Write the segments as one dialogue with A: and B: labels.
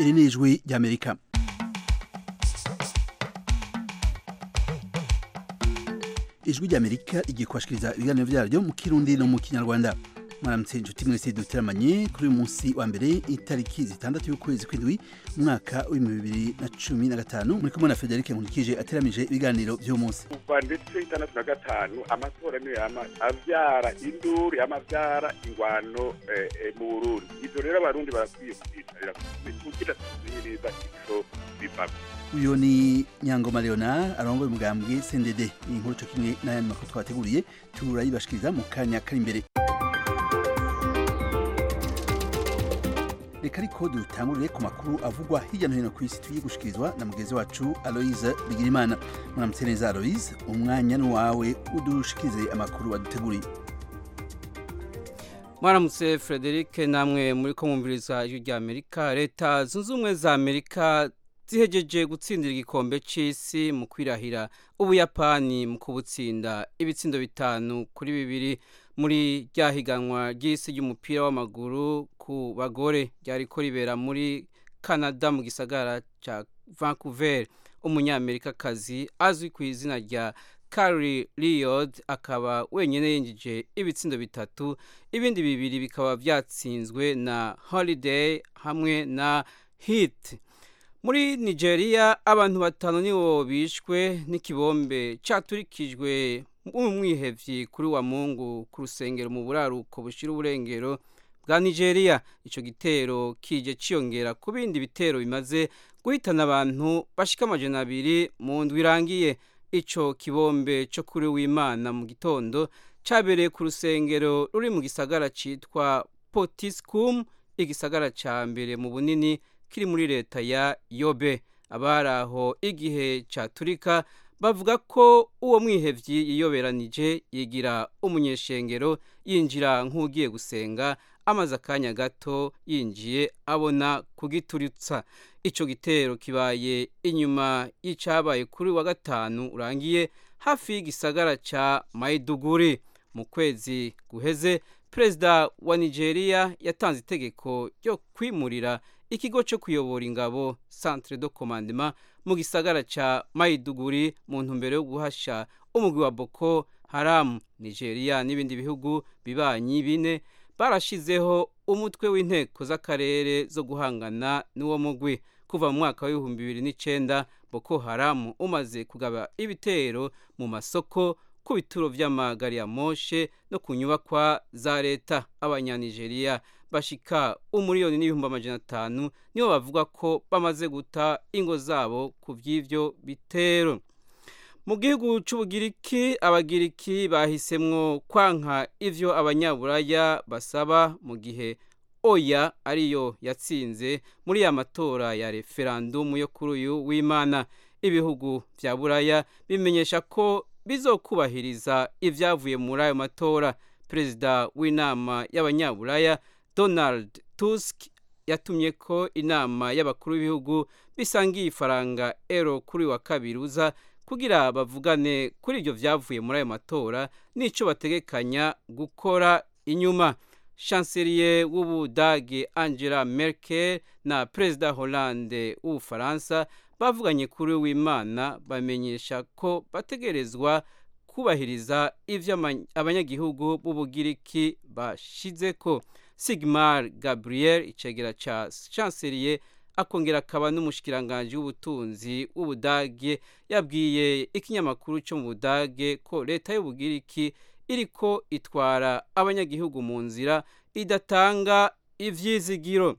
A: iri ni ijwi ry'amerika ijwi ry'amerika igiye kubashikiriza ibiganiro vyaryo mu kirundi no mu kinyarwanda mwaramutse inshuti mwese duteramanye kuri uyu munsi wa mbere itariki zitandatu y'ukwezi kw'indwi umwaka w'ibihumbi bibiri na cumi na gatanu muri kumwe na frederic nkurikije ateramije ibiganiro vy'uwo munsi
B: kuva ndetse itandatu na gatanu amatora niyo yama avyara induru yama avyara ingwano eh, eh, mu burundi ivyo rero abarundi barakwiye kuvyicarira kugira tuzinyiriza ico bivako
A: uyu ni nyangoma leonard arongoye umugambwe cndd iyi nkuru co kimwe n'ayandi makuru twateguriye turayibashikiriza mu kanya kari imbere reka ariko dutangurire ku makuru avugwa hirya no hino ku isi tugiye gushikirizwa na mugenzi wacu aloise bigirimana muramutse neza aloise umwanya ni wawe udushikirize amakuru waduteguriye
C: mwaramutse frederic namwe muri ko mwumviriza ijwi rya amerika leta zunze ubumwe za amerika zihejeje gutsindira igikombe c'isi mu kwirahira ubuyapani mu kubutsinda ibitsindo bitanu kuri bibiri muri rya higanwa ry'isi ry'umupira w'amaguru ku bagore ryariko ribera muri canada mu gisagara ca vancouver umunyamerikakazi azwi ku izina rya Carly Riod akaba wenyine yinjije ibitsindo bitatu ibindi bibiri bikaba vyatsinzwe na Holiday hamwe na Heat muri Nigeria abantu batanu nibo bishwe n'ikibombe caturikijwe mu mwihevyi kuri wa Mungu ku rusengero mu buraruko bushira uburengero bwa Nigeria ico gitero kije ciyongera ku bindi bitero bimaze guhitana abantu bashika amajana abiri mu ndwi irangiye ico kibombe cyo kuri w'Imana mu gitondo cabereye ku rusengero ruri mu gisagara citwa Potiskum igisagara ca mbere mu bunini kiri muri leta ya Yobe abaraho igihe caturika bavuga ko uwo mwihevyi yiyoberanije yigira umunyeshengero yinjira nk'ugiye gusenga amaze akanya gato yinjiye abona kugituritsa ico gitero kibaye inyuma y'icabaye kuri wa gatanu urangiye hafi y'igisagara ca Maiduguri mu kwezi guheze perezida wa Nigeria yatanze itegeko ryo kwimurira ikigo cyo kuyobora ingabo Centre de Commandement mu gisagara ca Maiduguri mu ntumbero yo guhasha umugwi wa Boko Haram Nigeria n'ibindi bihugu bibanyi bine barashizeho umutwe w'inteko z'akarere zo guhangana n'uwo mugwi kuva mu mwaka w'ibihumbi bibiri n'icenda Boko Haram umaze kugaba ibitero mu masoko ku bituro vy'amagari ya moshe no ku nyubakwa za leta abanyanigeriya bashika umuriyoni n'ibihumbi amajana atanu nibo bavuga ko bamaze guta ingo zabo ku vy'ivyo bitero mu gihugu c'ubugiriki abagiriki bahisemwo kwanka ivyo abanyaburaya basaba mu gihe oya ariyo yatsinze muri ya matora ya referandumu yo kuri uyu w'imana ibihugu vya buraya bimenyesha ko bizokubahiriza ivyavuye muri ayo matora perezida w'inama y'abanyaburaya donald tusk yatumye ko inama y'abakuru b'ibihugu bisangiye ifaranga ero kuri wa kabiri uza kugira bavugane kuri ibyo vyavuye muri ayo matora n'ico bategekanya gukora inyuma chancelier w'ubudage angela merkel na perezida hollande w'ubufaransa bavuganye kuri w'imana bamenyesha ko bategerezwa kubahiriza ivyo abanyagihugu b'ubugiriki bashizeko sigmar gabriel icegera ca chancelier akongera akaba n'umushikiranganji w'ubutunzi w'ubudage yabwiye ikinyamakuru cyo mu budage ko leta y'ubugiriki iriko itwara abanyagihugu mu nzira idatanga ivyizigiro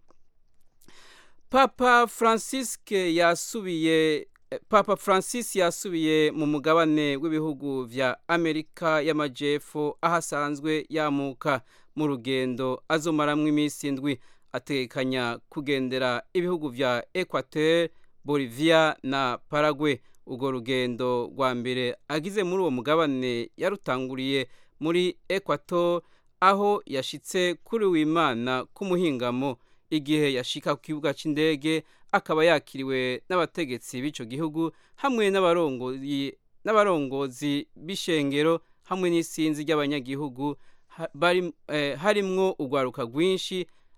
C: papa francisque yasubiye papa francis yasubiye mu mugabane w'ibihugu vya amerika y'amajepfo aho asanzwe yamuka mu rugendo azomaramwo iminsi indwi ategekanya kugendera ibihugu vya equateur bolivia na paraguay urwo rugendo rwa mbere agize muri uwo mugabane yarutanguriye muri equator aho yashitse kuri w'imana k'umuhingamo igihe yashika ku kibuga c'indege akaba yakiriwe n'abategetsi b'ico gihugu hamwe n'abarongozi b'ishengero hamwe n'isinzi ry'abanyagihugu harimwo urwaruka rwinshi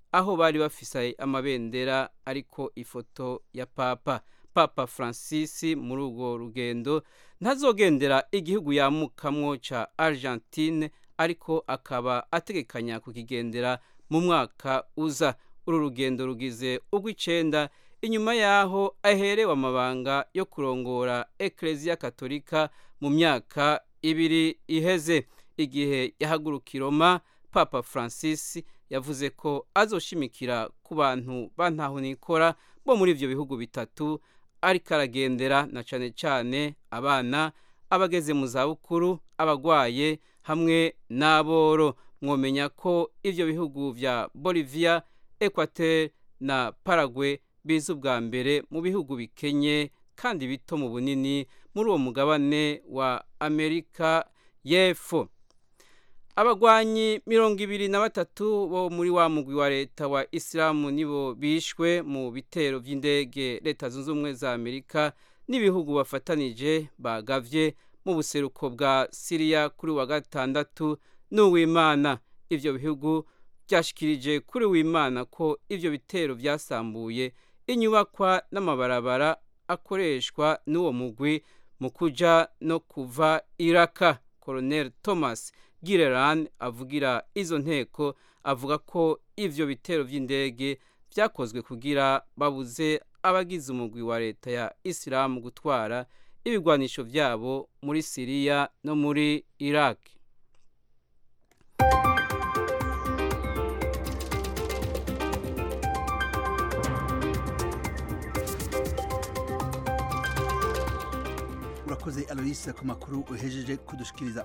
C: aho bari bafise amabendera ariko ifoto ya papa papa francis muri urwo rugendo ntazogendera igihugu yamukamwo ca argentine ariko akaba ategekanya kukigendera mu mwaka uza uru rugendo rugize urw'icenda inyuma yaho aherewe amabanga yo kurongora ekereziya katolika mu myaka ibiri iheze igihe yahaguruka Roma papa francis yavuze ko azoshimikira ku bantu bantahunikora bo muri ivyo bihugu bitatu ariko aragendera na cane cane abana abageze mu zabukuru abagwaye hamwe n'aboro mwomenya ko ivyo bihugu vya bolivia equateur na paraguay biza ubwa mbere mu bihugu bikenye kandi bito mu bunini muri uwo mugabane wa amerika y'epfo abagwanyi mirongo ibiri na batatu bo muri wa mugwi wa leta wa isilamu nibo bishwe mu bitero by'indege leta zunze ubumwe za amerika n'ibihugu bafatanije bagavye mu buseruko bwa siriya kuri wa gatandatu n'uwimana ivyo bihugu byashikirije kuri wimana ko ivyo bitero vyasambuye inyubakwa n'amabarabara akoreshwa n'uwo mugwi mu kuja no kuva iraka colonel thomas gireran avugira izo nteko avuga ko ivyo bitero vy'indege vyakozwe kugira babuze abagize umugwi wa leta ya isilamu gutwara ibigwanisho vyabo muri siriya no muri iraq
A: urakoze aloyse ku makuru uhejeje kudushikiriza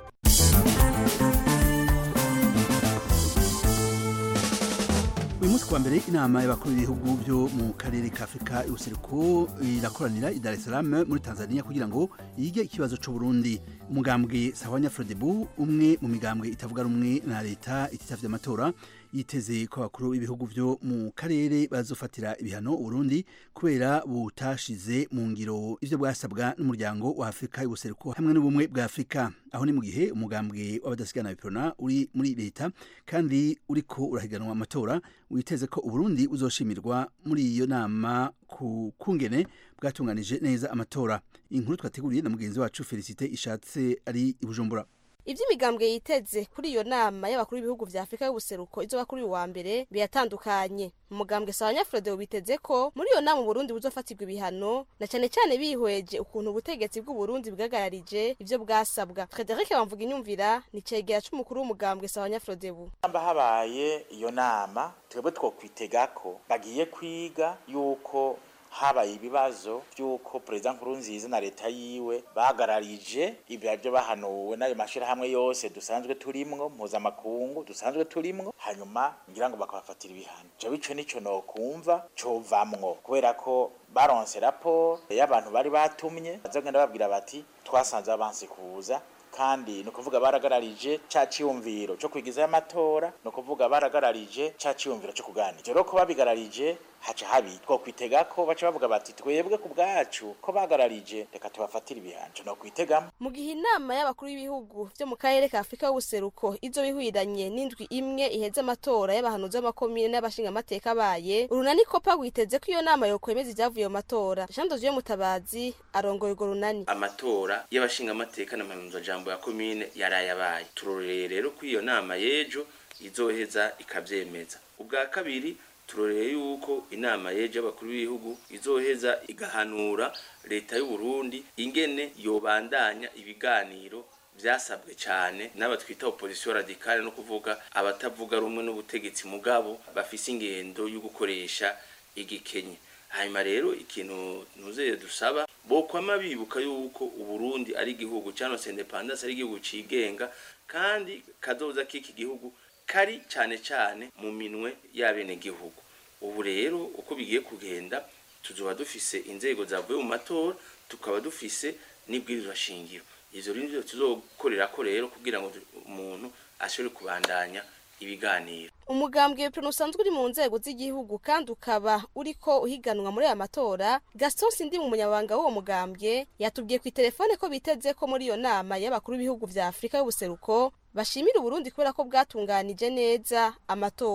A: uyu munsi kuwa mbere inama y'abakuru b'ibihugu byo mu karere ka afurika y'ubuseruko irakoranira i dar es salaam muri tanzania kugira ngo yige ikibazo c'uburundi umugambwe sahwanya frodebu umwe mu migambwe itavuga rumwe na leta ititavye amatora yiteze ko abakuru b'ibihugu byo mu karere bazofatira ibihano uburundi kubera butashize mu ngiro ivyo bwasabwa n'umuryango wa afurika y'ubuseruko hamwe n'ubumwe bwa afurika aho ni mu gihe umugambwe w'abadasigana biprona uri muri leta kandi uriko urahiganwa amatora witeze ko uburundi uzoshimirwa muri iyo nama ku kungene bwatunganije neza amatora inkuru twateguriye na mugenzi wacu felicite ishatse ari i bujumbura
D: ivy'imigambwe yiteze kuri iyo nama y'abakuru b'ibihugu vya afurika y'ubuseruko izoba kuri uyu wa mbere biratandukanye umugambwe sawanya frodewo biteze ko muri iyo nama uburundi buzofatirwa ibihano na cane cane bihweje ukuntu ubutegetsi bw'uburundi bwagararije ivyo bwasabwa frederic bamvuga inyumvira ni cegera c'umukuru w'umugambwe sawanya frodewo
E: hamba habaye iyo nama twebwe twokwitega ko bagiye kwiga yuko habaye ibibazo by'uko perezida nkurunziza na leta yiwe bagararije ibyo byo bahanuwe n'ayo mashyirahamwe yose dusanzwe turimwo mpuzamakungu dusanzwe turimwo hanyuma ngira ngo bakabafatira ibihano jewe ico nico nokumva covamwo kubera ko baronse raporo y'abantu bari batumye bazogenda babwira bati twasanze abansi kuza kandi ni ukuvuga baragararije ca ciyumviro co kwigizayo amatora ni ukuvuga baragararije ca ciyumviro co kuganira rero ko babigararije haca habi twokwitega ko baca bavuga bati twebwe ku bwacu ko bagararije reka tubafatire ibihano no kwitegamo
D: mu gihe inama y'abakuru b'ibihugu vyo mu karere ka afurika y'ubuseruko izo bihwiranye n'indwi imwe iheze amatora y'abahanuzi b'amakomine n'abashingamateka baye urunani kopa rwiteze ko iyo nama yokwemeza ivyavuye mu matora jean doziyo mutabazi arongoye urwo runani
F: amatora y'abashingamateka n'amahanuzajambo ya komine yarayabaye turoreye rero ko iyo nama y'ejo izoheza ikavyemeza ubwa kabiri turoreye yuko inama yeje y'abakuru b'ibihugu izoheza igahanura leta y'u Burundi ingene yobandanya ibiganiro vyasabwe cyane n'aba twita opposition radicale no kuvuga abatavuga rumwe n'ubutegetsi mugabo bafise ingendo yo gukoresha igikenye hanyuma rero ikintu nuzeye dusaba bokwama bibuka yuko uburundi ari igihugu cyangwa se independence ari igihugu cigenga kandi kazoza k'iki gihugu kari cyane cyane mu minwe y'abenegihugu ubu rero uko bigiye kugenda tuzoba dufise inzego zavuye mu matora tukaba dufise n'ibwirizwa shingiro izo rero nivyo tuzokorerako rero kugira ngo umuntu ashobore kubandanya ibiganiro
D: umugambwe w'ipironi usanzwe uri mu nzego z'igihugu kandi ukaba uriko uhiganwa muri aya matora gaston sindi mu munyabanga w'uwo mugambwe yatubwiye ku itelefone ko biteze ko muri iyo nama y'abakuru b'ibihugu vya afurika y'ubuseruko bashimira uburundi kubera ko bwatunganije neza amatora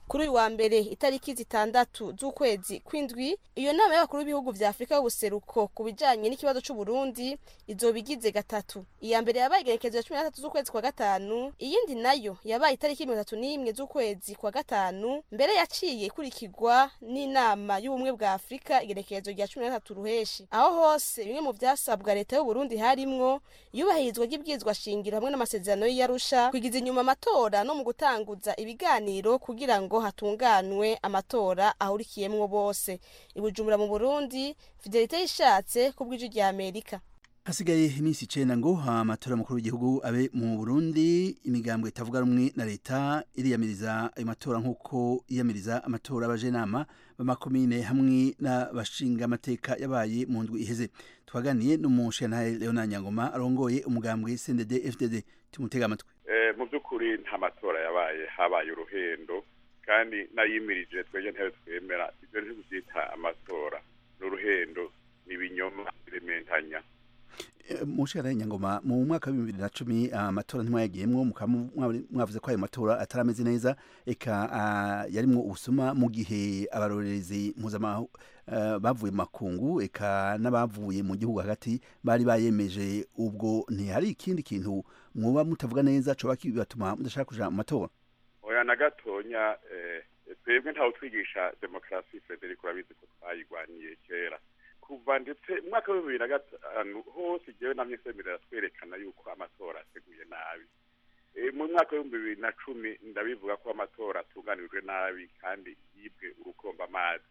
D: kuri uyu wa mbere itariki zitandatu z'ukwezi kw'indwi iyo nama y'abakuru b'ibihugu vya afurika y'ubuseruko ku bijanye n'ikibazo c'uburundi izoba igize gatatu iya mbere yabaye igerekezo ya cumi na gatatu z'ukwezi kwa gatanu iyindi nayo yabaye itariki mirongo itatu n'imwe z'ukwezi kwa gatanu mbere yaciye ikurikirwa n'inama y'ubumwe bwa afurika igerekezo rya cumi na gatatu ruheshi aho hose bimwe mu vyasabwa leta y'uburundi harimwo iyubahirizwa ry'ibwirizwa shingiro hamwe n'amasezerano y'iyarusha kwigiza inyuma amatora no mu gutanguza ibiganiro kugira ngo hatunganwe amatora ahurikiyemwo bose ibujumbura mu burundi fidelite yishatse ku bw'ijwi rya amerika
A: hasigaye iminsi icenda ngo amatora makuru w'igihugu abe mu burundi imigambwe itavuga rumwe na leta iriyamiriza ayo matora nk'uko yiyamiriza amatora y'abajenama b'amakomine hamwe n'abashinga amateka yabaye mu ndwi iheze twaganiye n'umushentahe leona nyangoma arongoye umugambwe cndd fdd tumutega amatwi
B: mu by'ukuri nta matora yabaye habaye uruhendo kandi nayimirije twebwe ntebe twemera ibyo ntitubyita amatora ni uruhendo ni ibinyoma birementanya
A: mushara nyangoma mu mwaka wa bibiri na cumi amatora ntimwayagiyemwo mukaba mwavuze ko ayo matora atarameze neza eka yarimwo ubusuma mu gihe abarorerezi mpuzamahanga bavuye mu makungu eka n'abavuye mu gihugu hagati bari bayemeje ubwo ntihari ikindi kintu mwoba mutavuga neza coba kibatuma mudashaka kuja mu matora
B: oya na gatonya twebwe ntawe twigisha demokarasi frederic urabizi ko twayigwaniye kera kuva ndetse umwaka wa bibiri na gatanu hose igihe namye semerera twerekana yuko amatora ateguye nabi mu mwaka w'ibihumbi bibiri na cumi ndabivuga ko amatora atunganijwe nabi kandi yibwe urukomba amazi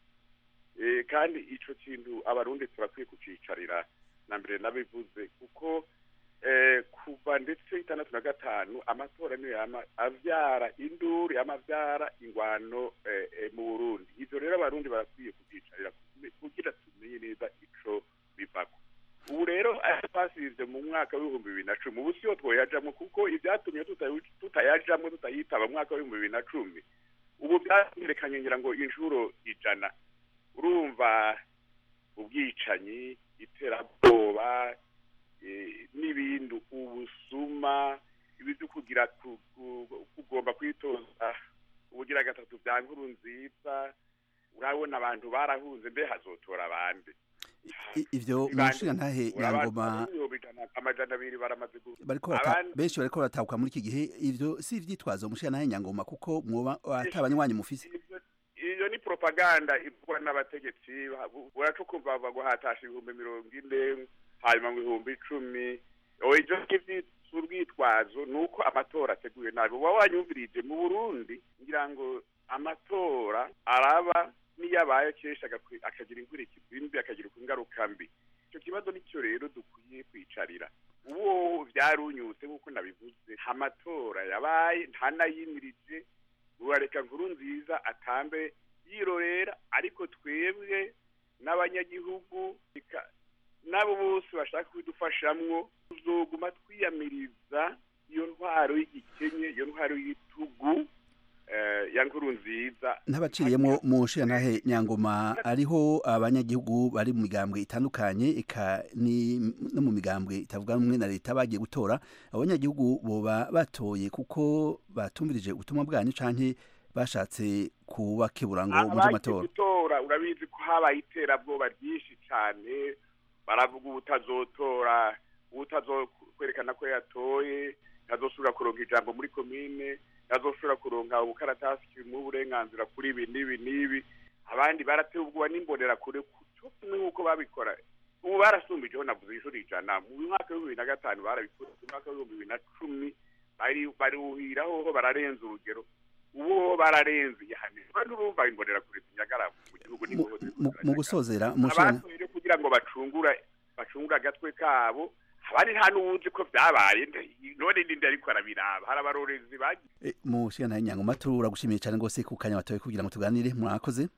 B: kandi ico kintu abarundi turakwiye kucicarira na mbere nabivuze kuko kuva ndetse itandatu na gatanu amatora niyo yama avyara induru yama avyara ingwano mu burundi ivyo rero abarundi barakwiye kuvyicarira kugira tumenye neza ico bivako ubu rero twasivye mu mwaka w'ibihumbi bibiri na cumi ubu siyo twoyajamwo kuko ivyatumye tutayajamwo tutayitaba mu mwaka w'ibihumbi bibiri na cumi ubu vyatwerekanye ngira ngo inshuro ijana urumva ubwicanyi iterabwoba n'ibindi ubusuma ibyo kugira kugomba kwitoza ubugira gatatu bya nkuru nziza urabona abantu barahunze mbe hazotora abandi
A: ivyo mushinga ntahe nyangoma
B: amajana abiri baramaze
A: benshi bariko baratahuka muri iki gihe ivyo si ivyitwazo mushinga ntahe nyangoma kuko mwoba atabanywanyi mufise
B: iyo ni propaganda ivugwa n'abategetsi uraca ukumva baguhatasha ibihumbi mirongo ine hanyuma ngo ibihumbi icumi ivyo urwitwazo ni uko amatora ateguye nabi uba wanyumvirije mu burundi ngira ngo amatora araba niyo abaye kenshi akagira inkurikizi mbi akagira ingaruka mbi icyo kibazo nicyo rero dukwiye kwicarira uwo vyarunyutse nk'uko nabivuze amatora yabaye ntanayimirije urareka nkuru nziza atambe yirorera ariko twebwe n'abanyagihugu n'abo bose bashaka kubidufashamwo tuzoguma twiyamiriza iyo ntwaro y'igikenye iyo ntwaro y'igitugu ya nkuru nziza
A: ntabaciriyemo mu ntahe nyangoma ariho abanyagihugu bari mu migambwe itandukanye eka no mu migambwe itavuga rumwe na leta bagiye gutora abanyagihugu boba batoye kuko batumvirije ubutumwa bwanyu canke bashatse kubakebura ngo muje amatora
B: gutora urabizi ko habaye iterabwoba ryinshi cane baravuga ubutazotora ubutazokwerekana ko yatoye ntazosubira kuronka ijambo muri komine ntazosubira kuronka ubukaratasi kimuha uburenganzira kuri ibi n'ibi n'ibi abandi baratewe ubwoba n'imbonerakure cyo kimwe nk'uko babikora ubu barasumbijeho navuze inshuro ijana mu mwaka w'ibihumbi bibiri na gatanu barabikora mu mwaka w'ibihumbi bibiri na cumi baruhiraho ho bararenza urugero ubu ho bararenze yahanirwa n'urumva imbonerakure zinyagara mu gihugu
A: mu gusozera
B: abatoye kugira ngo bacungura bacungura agatwe kabo abandi nta n'uwuzi ko vyabaye none ninde ariko arabiraba hari abarorezi bagiye
A: mu ntahe nyangoma turagushimiye cyane rwose ku kanya watoye kugira ngo tuganire mwakoze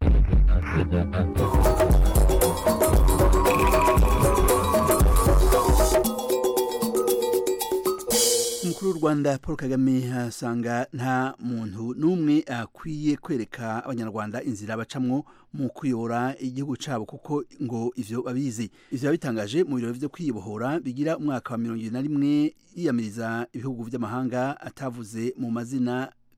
A: umukuru w'u rwanda paul kagame asanga nta muntu n'umwe akwiye kwereka abanyarwanda inzira bacamwo mu kuyobora igihugu cyabo kuko ngo ivyo babizi ivyo bitangaje mu birori vyo kwibohora bigira umwaka wa mirongo na rimwe yiyamiriza ibihugu vy'amahanga atavuze mu mazina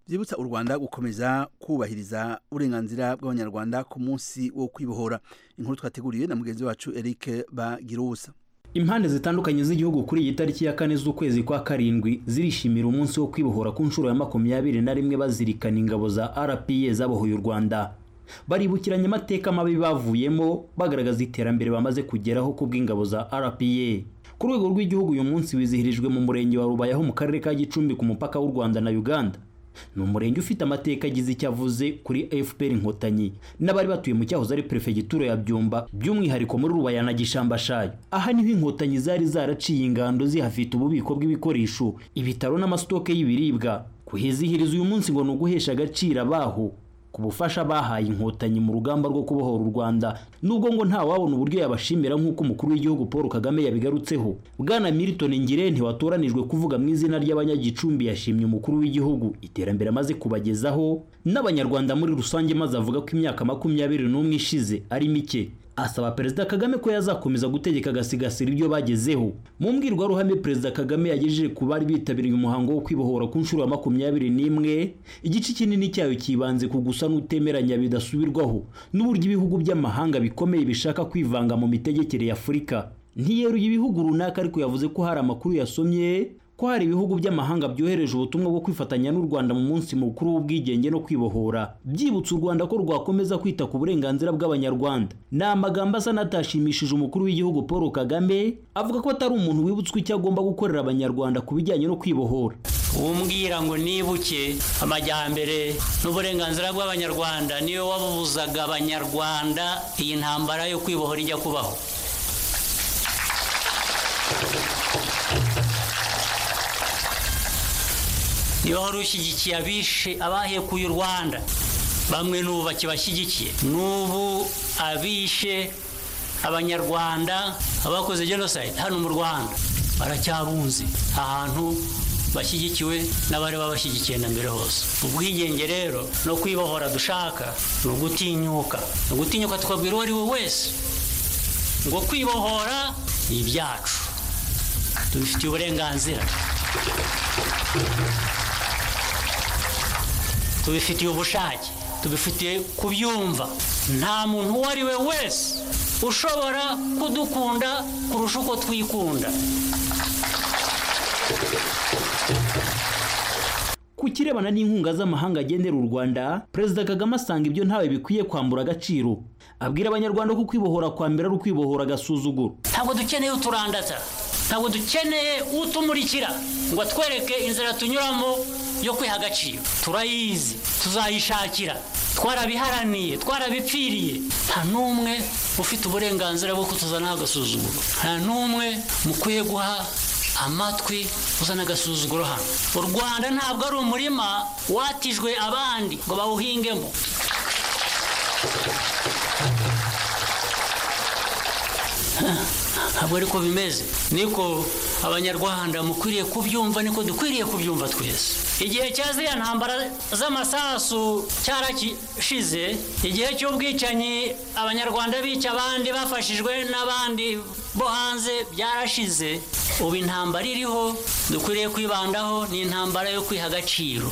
A: byibutsa u rwanda gukomeza kubahiriza uburenganzira bw'abanyarwanda ku munsi wo kwibohora inkuru twateguriwe na mugenzi wacu eric bagiruwusa
G: impande zitandukanye z'igihugu kuri iyi tariki ya kane z'ukwezi kwa karindwi zirishimira umunsi wo kwibohora ku nshuro ya makumyabiri na rimwe bazirikana ingabo za rpa zabohoye u rwanda baribukiranya amateka mabi bavuyemo bagaragaza iterambere bamaze kugeraho ku bw'ingabo za rpa ku rwego rw'igihugu uyu munsi wizihirijwe mu murenge wa rubayaho mu karere ka gicumbi ku mupaka w'u rwanda na uganda ni umurenge ufite amateka agize icyo avuze kuri fpr inkotanyi n'abari batuye mu cyahoze ari perefegitura ya byumba by'umwihariko muri rubaya na gishambashayo aha niho inkotanyi zari zaraciye ingando zihafite ububiko bw'ibikoresho ibitaro n'amasitoke y'ibiribwa kuhizihiriza uyu munsi ngo ni uguhesha agaciro abaho ku bufasha bahaye inkotanyi mu rugamba rwo kubohora u rwanda nubwo ngo nta wabona uburyo yabashimira nk'uko umukuru w'igihugu paul kagame yabigarutseho bwana milton ngirente watoranijwe kuvuga mu izina ry'abanyagicumbi yashimye umukuru w'igihugu iterambere amaze kubagezaho n'abanyarwanda muri rusange maze avuga ko imyaka makumyabiri n'umwe ishize ari mike asaba perezida kagame ko yazakomeza gutegeka agasigasira ibyo bagezeho mu mbwirwaruhame perezida kagame yagejeje ku bari bitabiriye umuhango wo kwibohora ku nshuro ya makumyabiri n'imwe igice kinini cyayo kibanze ku gusa n'utemeranya bidasubirwaho n'uburyo ibihugu by'amahanga bikomeye bishaka kwivanga mu mitegekere ya afurika ntiyeruye ibihugu runaka ariko yavuze ko hari amakuru yasomye ko hari ibihugu by'amahanga byohereje ubutumwa bwo kwifatanya n'u Rwanda mu munsi mukuru w'ubwigenge no kwibohora byibutsa u Rwanda ko rwakomeza kwita ku burenganzira bw'abanyarwanda ni amagambo asa n'atashimishije umukuru w'igihugu Paul Kagame avuga ko atari umuntu wibutswe icyo agomba gukorera abanyarwanda ku bijyanye no kwibohora
H: umbwira ngo nibuke amajyambere n'uburenganzira bw'abanyarwanda niyo wabubuzaga abanyarwanda iyi ntambara yo kwibohora ijya kubaho niba wari ushyigikiye abishe abahekuye u rwanda bamwe n'ubu bakibashyigikiye n'ubu abishe abanyarwanda abakoze jenoside hano mu rwanda baracyabunze ahantu bashyigikiwe n'abari babashyigikiye na mbere hose ubwigenge rero no kwibohora dushaka ni ugutinyuka ni ugutinyuka tukabwira uwo ari we wese ngo kwibohora ni ibyacu tubifitiye uburenganzira tubifitiye ubushake tubifitiye kubyumva nta muntu uwo ari we wese ushobora kudukunda kurusha uko twikunda
G: ku kirebana n'inkunga z'amahanga agendera u rwanda perezida kagame asanga ibyo ntawe bikwiye kwambura agaciro abwira abanyarwanda ko kwibohora kwa mbere ari ukwibohora agasuzuguro
H: ntabwo dukeneye uturandata ntabwo dukeneye utumurikira ngo atwereke inzira tunyuramo yo kwiha agaciro turayizi tuzayishakira twarabiharaniye twarabipfiriye nta n'umwe ufite uburenganzira bwo kutuzanaho agasuzuguro nta n'umwe mukwiye guha amatwi uzana agasuzuguro hano u rwanda ntabwo ari umurima watijwe abandi ngo bawuhingemo ntabwo ariko bimeze niko abanyarwanda mukwiriye kubyumva niko dukwiriye kubyumva twese igihe cya ziriya ntambara z'amasasu cyarashize igihe cy'ubwicanyi abanyarwanda bica abandi bafashijwe n'abandi bo hanze byarashize ubu intambara iriho dukwiriye kwibandaho ni intambara yo kwiha agaciro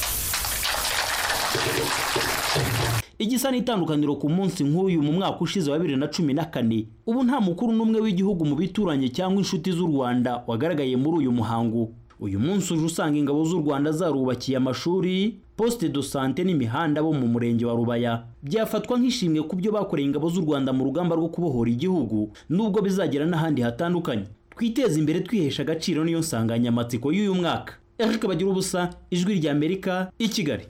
G: igisa n'itandukaniro ku munsi nk'uyu mu mwaka ushize wa bibiri na cumi na kane ubu nta mukuru n'umwe w'igihugu mu bituranye cyangwa inshuti z'u rwanda wagaragaye muri uyu muhango uyu munsi uje usanga ingabo z'u rwanda zarubakiye amashuri poste de sante n'imihanda bo mu murenge wa rubaya byafatwa nk'ishimwe ku byo bakoreye ingabo z'u rwanda mu rugamba rwo kubohora igihugu nubwo bizagera n'ahandi hatandukanye twiteze imbere twihesha agaciro niyo nsanganyamatsiko y'uyu mwaka eric bagira ubusa ijwi ry'amerika i kigali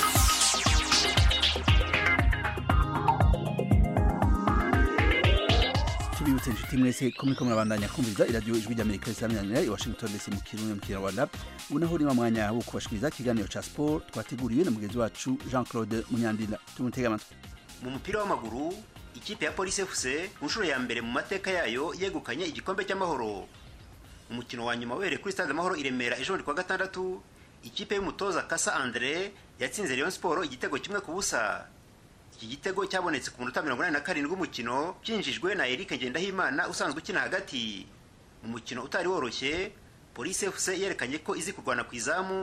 A: tubibutse inshuti mwese ko muriko murabandanya kumviriza iradiyo ijwi ry'amerika risaminanira i washington dc mu kirundi mu kinyarwanda ubu naho ni wa mwanya wo kubashikiriza ikiganiro ca sport twateguriwe na mugenzi wacu jean claude munyandinda tumutege amatwi
I: mu mupira w'amaguru ikipe ya polisi fc ku nshuro ya mbere mu mateka yayo yegukanye igikombe cy'amahoro umukino wa nyuma wabereye kuri stade amahoro i remera ejo bundi kuwa gatandatu ikipe y'umutoza kasa andre yatsinze rayon siporo igitego kimwe ku busa iki gitego cyabonetse ku munota mirongo inani na karindwi w'umukino cyinjijwe na eric ngendahimana usanzwe ukina hagati mu mukino utari woroshye polisi fc yerekanye ko izi kurwana ku izamu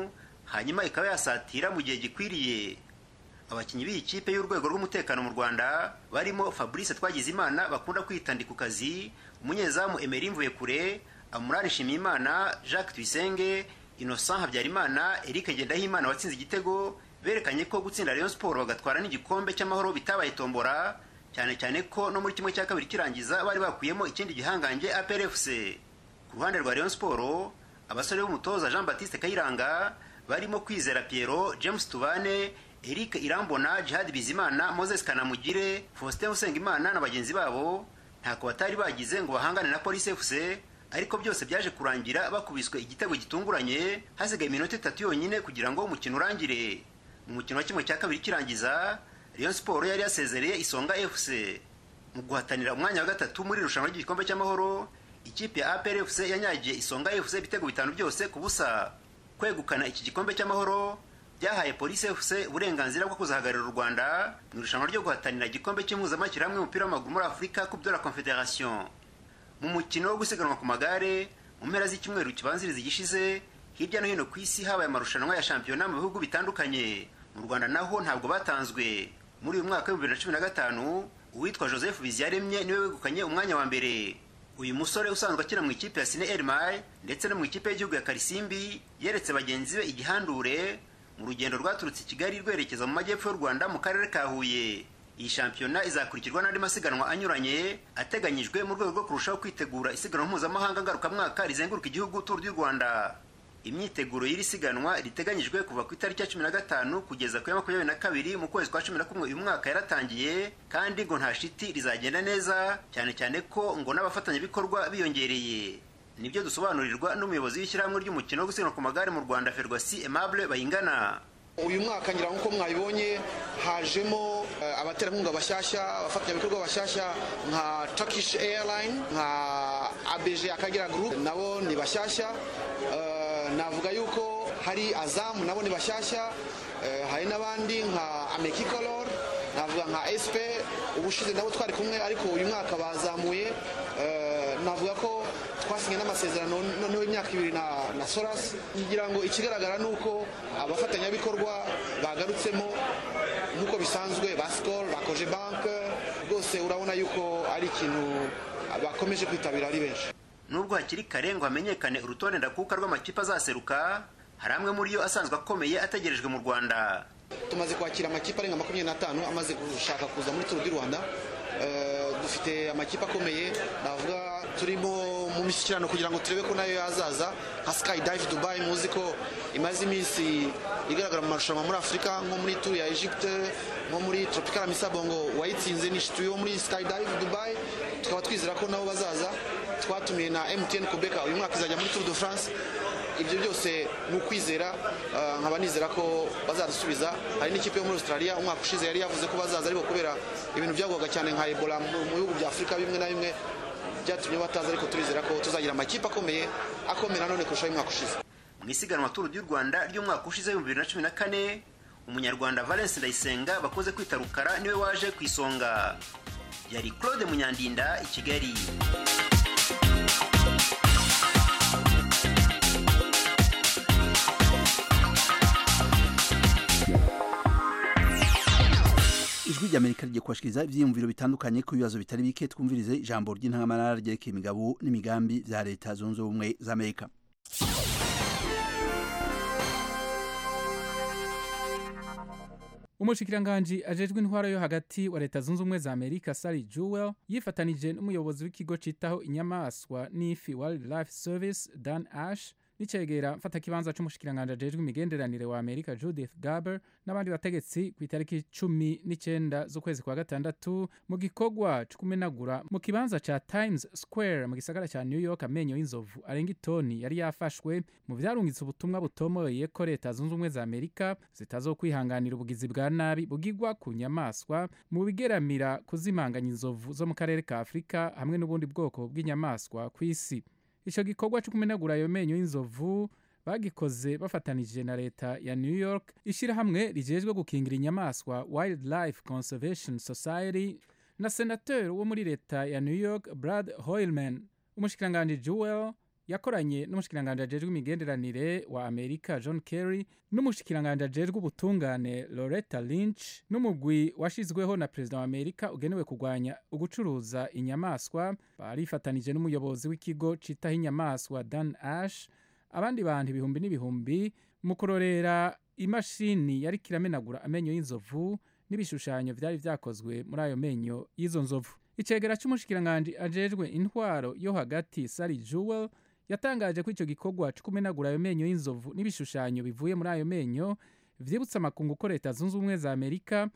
I: hanyuma ikaba yasatira mu gihe gikwiriye abakinnyi b'iyi kipe y'urwego rw'umutekano mu rwanda barimo fabrice twagizimana bakunda kwita ku kazi umunyezamu emeri mvuyekure amurari nshimiyimana jacques tuyisenge innocent habyarimana eric ngendahimana watsinze igitego berekanye ko gutsinda rayon sport bagatwara n'igikombe cy'amahoro bitabaye tombora cyane cyane ko no muri kimwe cya kabiri kirangiza bari bakuyemo ikindi gihangange aprfc ku ruhande rwa rayon sport abasore b'umutoza jean baptiste kayiranga barimo kwizera piero james tubane eric irambona jihad bizimana moses kanamugire faustin usengimana na bagenzi babo ntako batari bagize ngo bahangane na polisi fc ariko byose byaje kurangira bakubiswe igitego gitunguranye hasigaye iminota itatu yonyine kugira ngo umukino urangire mu mukino wa kimwe cya kabiri kirangiza rayon sport yari yasezereye isonga fc mu guhatanira umwanya wa gatatu muri irushanwa ry'igikombe cy'amahoro ikipe ya apr fc yanyagiye isonga fc ibitego bitanu byose ku busa kwegukana iki gikombe cy'amahoro byahaye polisi fc uburenganzira bwo kuzahagararira u rwanda mu irushanwa ryo guhatanira igikombe cy'impuzamashyirahamwe y'umupira w'amaguru muri afurika coupe de la confederation mu mukino wo gusiganwa ku magare mu mpera z'icyumweru kibanziriza igishize hirya no hino ku isi habaye amarushanwa ya shampiyona mu bihugu bitandukanye mu rwanda naho ntabwo batanzwe muri uyu mwaka w'ibihumbi bibiri na cumi na gatanu uwitwa joseph biziyaremye niwe wegukanye umwanya wa mbere uyu musore usanzwe akina mu ikipe ya sine elmay ndetse no mu ikipe y'igihugu ya karisimbi yeretse bagenzi be igihandure mu rugendo rwaturutse i kigali rwerekeza mu majyepfo y'u rwanda mu karere ka huye iyi shampiyona izakurikirwa n'andi masiganwa anyuranye ateganyijwe mu rwego rwo kurushaho kwitegura isiganwa mpuzamahanga ngarukamwaka rizenguruka igihugu turu ry'u rwanda imyiteguro y'iri siganwa riteganyijwe kuva ku itariki ya cumi na gatanu kugeza ku ya makumyabiri na kabiri mu kwezi kwa cumi na kumwe uyu mwaka yaratangiye kandi ngo nta shiti rizagenda neza cyane cyane ko ngo n'abafatanyabikorwa biyongereye nibyo dusobanurirwa n'umuyobozi w'ishyirahamwe ry'umukino wo gusiganwa ku magare mu rwanda ferwasi aimable bayingana
J: uyu mwaka ngira nk'uko mwabibonye hajemo abaterankunga bashyashya abafatanyabikorwa bashyashya nka turkish airline nka abg akagera group nabo ni bashyashya navuga yuko hari azamu nabo ni bashyashya hari n'abandi nka amekicolor navuga nka sp ubushize nabo twari kumwe ariko uyu mwaka bazamuye navuga ko twasinye n'amasezerano noneho imyaka ibiri na, na soras ngira ngo ikigaragara ni uko abafatanyabikorwa bagarutsemo nk'uko bisanzwe ba skol bakoje banke rwose urabona yuko ari ikintu bakomeje kwitabira ari benshi
I: nubwo hakiri kare ngo hamenyekane urutonde ndakuka rw'amakipe azaseruka hari amwe muri yo asanzwe akomeye ategerejwe mu rwanda
J: tumaze kwakira amakipe arenga makumyabiri n'atanu amaze gushaka kuza muri turu di rwanda dufite amakipe akomeye navuga turimo mu mishyikirano kugira ngo turebe ko nayo yazaza nka sky dive dubai muzi ko imaze iminsi igaragara mu marushanwa muri afurika nko muri turu ya egypte nko muri tropical misabongo wayitsinze ni shituye wo muri sky dive dubai tukaba twizera ko nabo bazaza twatumiye na mtn kubeka uyu mwaka izajya muri tour de france ibyo byose ni ukwizera nkaba nizera ko bazadusubiza hari n'ikipe yo muri australia umwaka ushize yari yavuze ko bazaza ariko kubera ibintu byagwaga cyane nka ebola mu bihugu bya afurika bimwe na bimwe byatumye bataza ariko turizera ko tuzagira amakipe akomeye akomeye nanone kurushaho umwaka ushize
I: mu isiganwa turu ry'u rwanda ry'umwaka ushize w'ibihumbi bibiri na cumi na kane umunyarwanda valence ndayisenga bakoze kwita rukara niwe waje ku isonga yari claude munyandinda i kigali
A: ijwi ry'amerika rigiye kubashikiriza ibyiyumviro bitandukanye ku bibazo bitari bike twumvirize ijambo ry'intangamarara ryerekeye imigabo n'imigambi bya leta zunze ubumwe za amerika
K: umushikiranganji ajejwe intwaro yo hagati wa leta zunze ubumwe za amerika sari jewel yifatanije n'umuyobozi w'ikigo citaho inyamaswa n'ifi wildlife service dan ash n'icegera mfatakibanza c'umushikiranganji ajejwe imigenderanire wa amerika judith garber n'abandi bategetsi ku itariki cumi n'icenda z'ukwezi kwa gatandatu mu gikorwa co kumenagura mu kibanza ca times square mu gisagara ca new york amenyo y'inzovu arenga itoni yari yafashwe mu vyarungitse ubutumwa butomoye ko leta zunze ubumwe za amerika zitazokwihanganira ubugizi bwa nabi bugirwa ku nyamaswa mu bigeramira kuzimanganya inzovu zo mu karere ka afurika hamwe n'ubundi bwoko bw'inyamaswa ku isi ico gikorwa co kumenagura ayo menyo y'inzovu bagikoze bafatanije na leta ya new york ishirahamwe rijejwe gukingira inyamaswa wildlife conservation society na senateur wo muri leta ya new york brad hoilman umushikiranganji jewel yakoranye n'umushikiranganje ajejwe imigenderanire wa amerika john kerry n'umushikiranganje ajejwe ubutungane loretta lynch n'umugwi washizweho na perezida wa amerika ugenewe kurwanya ugucuruza inyamaswa barifatanije n'umuyobozi w'ikigo citaho inyamaswa dan ash abandi bantu ibihumbi n'ibihumbi mu kurorera imashini yari kiramenagura amenyo y'inzovu n'ibishushanyo vyari vyakozwe muri ayo menyo y'izo nzovu icegera c'umushikiranganje ajejwe intwaro yo hagati sari jewel yatangaje ko ico gikorwa co kumenagura ayo menyo y'inzovu n'ibishushanyo bivuye muri ayo menyo vyibutsa amakungu ko leta zunze ubumwe za amerika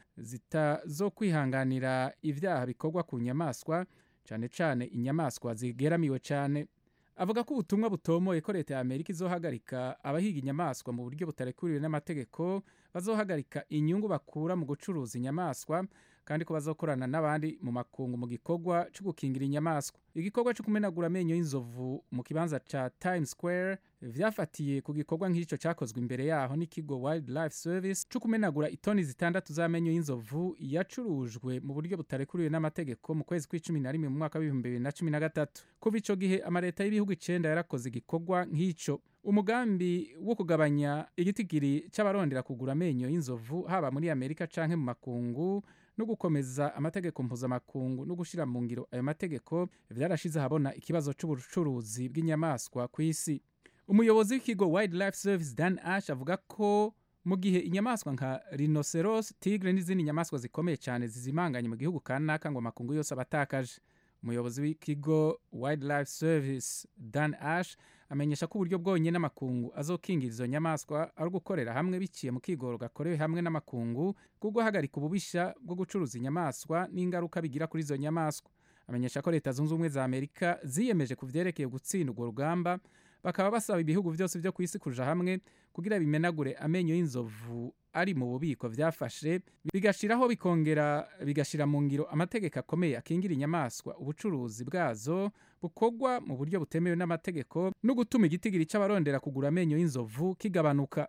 K: zitazokwihanganira ivyaha bikorwa ku nyamaswa cane cane inyamaswa zigeramiwe cane avuga ko ubutumwa butomoye ko leta ya amerika izohagarika abahiga inyamaswa mu buryo butarekuriwe n'amategeko bazohagarika inyungu bakura mu gucuruza inyamaswa kandi ko bazokorana n'abandi mu makungu mu gikorwa cyo gukingira inyamaswa igikorwa cyo kumenagura amenyo y'inzovu mu kibanza ca Times Square vyafatiye ku gikorwa nk'ico cyakozwe imbere yaho n'ikigo Wildlife Service cyo kumenagura itoni zitandatu z'amenyo y'inzovu yacurujwe mu buryo butarekuriwe n'amategeko mu kwezi kw'icumi na rimwe mu mwaka w'ibihumbi bibiri na cumi na gatatu kuva ico gihe amaleta y'ibihugu icenda yarakoze igikorwa nk'ico umugambi wo kugabanya igitigiri c'abarondera kugura amenyo y'inzovu haba muri amerika canke mu makungu no gukomeza amategeko mpuzamakungu no gushira mu ngiro ayo mategeko vyarashize ahabona ikibazo c'ubucuruzi bw'inyamaswa ku isi umuyobozi w'ikigo wildlife service dan ash avuga ko mu gihe inyamaswa nka rhinoceros tigre n'izindi nyamaswa zikomeye cyane zizimanganye mu gihugu kanaka ngo amakungu yose abatakaje umuyobozi w'ikigo wildlife service dan ash amenyesha ko uburyo bwonyine n'amakungu azokingira izo nyamaswa ari ugukorera hamwe biciye mu kigoro gakorewe hamwe n'amakungu bwo guhagarika ububisha bwo gucuruza inyamaswa n'ingaruka bigira kuri izo nyamaswa amenyesha ko leta zunze ubumwe za amerika ziyemeje ku vyerekeye gutsinda urwo rugamba bakaba basaba ibihugu byose byo ku isi kuja hamwe kugira bimenagure amenyo y'inzovu ari mu bubiko vyafashe bigashiraho bikongera bigashira mu ngiro amategeko akomeye akingira inyamaswa ubucuruzi bwazo bukorwa mu buryo butemewe n'amategeko no gutuma igitigiri c'abarondera kugura amenyo y'inzovu kigabanuka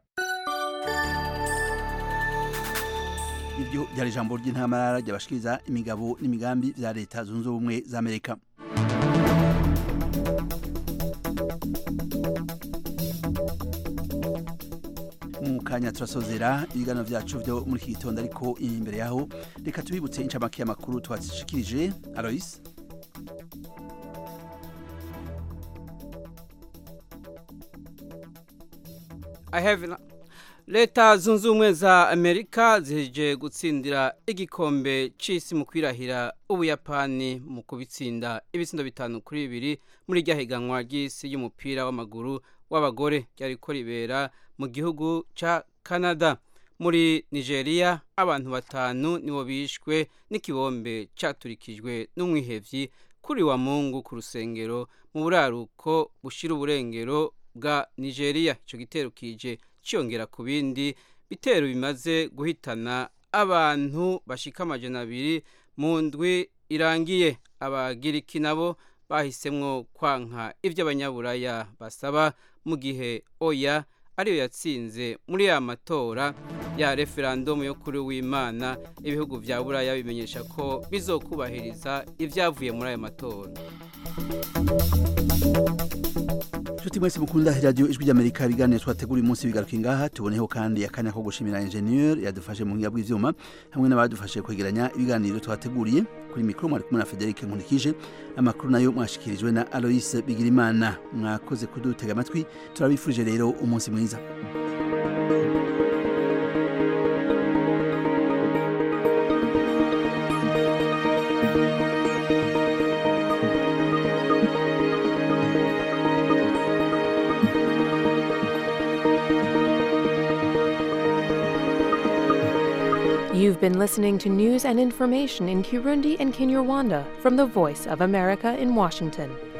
A: iryo ryari ijambo ry'intamarara ryabashikiriza imigabo n'imigambi vya leta zunze ubumwe za amerika mu kanya turasozera ibiganiro vyacu vyo muri iki gitondo ariko imbere yaho reka tubibutse incamake y'amakuru twashikirije alois
C: I have leta zunze ubumwe za amerika ziheje gutsindira igikombe c'isi mu kwirahira ubuyapani mu kubitsinda ibitsindo bitanu kuri bibiri muri rya higanwa ry'isi y'umupira w'amaguru w'abagore ryariko ribera mu gihugu ca canada muri nigeria abantu batanu nibo bishwe n'ikibombe caturikijwe n'umwihevyi kuri wa mungu ku rusengero mu buraruko bushira uburengero bwa nigeria ico gitero kije ciyongera ku bindi bitero bimaze guhitana abantu bashika amajana abiri mu ndwi irangiye abagiriki nabo bahisemwo kwanka ivyo abanyaburaya basaba mu gihe oya ariyo yatsinze muri ya matora ya referandumu yo kuri w'imana ibihugu vya buraya bimenyesha ko bizokubahiriza ivyavuye muri ayo matora
A: Nshuti mwese mukunda radio ijwi ry'Amerika ibiganiro twategura umunsi bigaruka ingaha tuboneho kandi akanya ko gushimira ingenieur yadufashe mu ngiga bw'ivyuma hamwe n'abadufashe kwegeranya ibiganiro twateguriye kuri mikro mwari kumwe na Frederic Nkulikije amakuru nayo mwashikirijwe na Alois Bigirimana mwakoze kudutega amatwi turabifurije rero umunsi mwiza
L: You've been listening to news and information in Kirundi and Kinyarwanda from the Voice of America in Washington.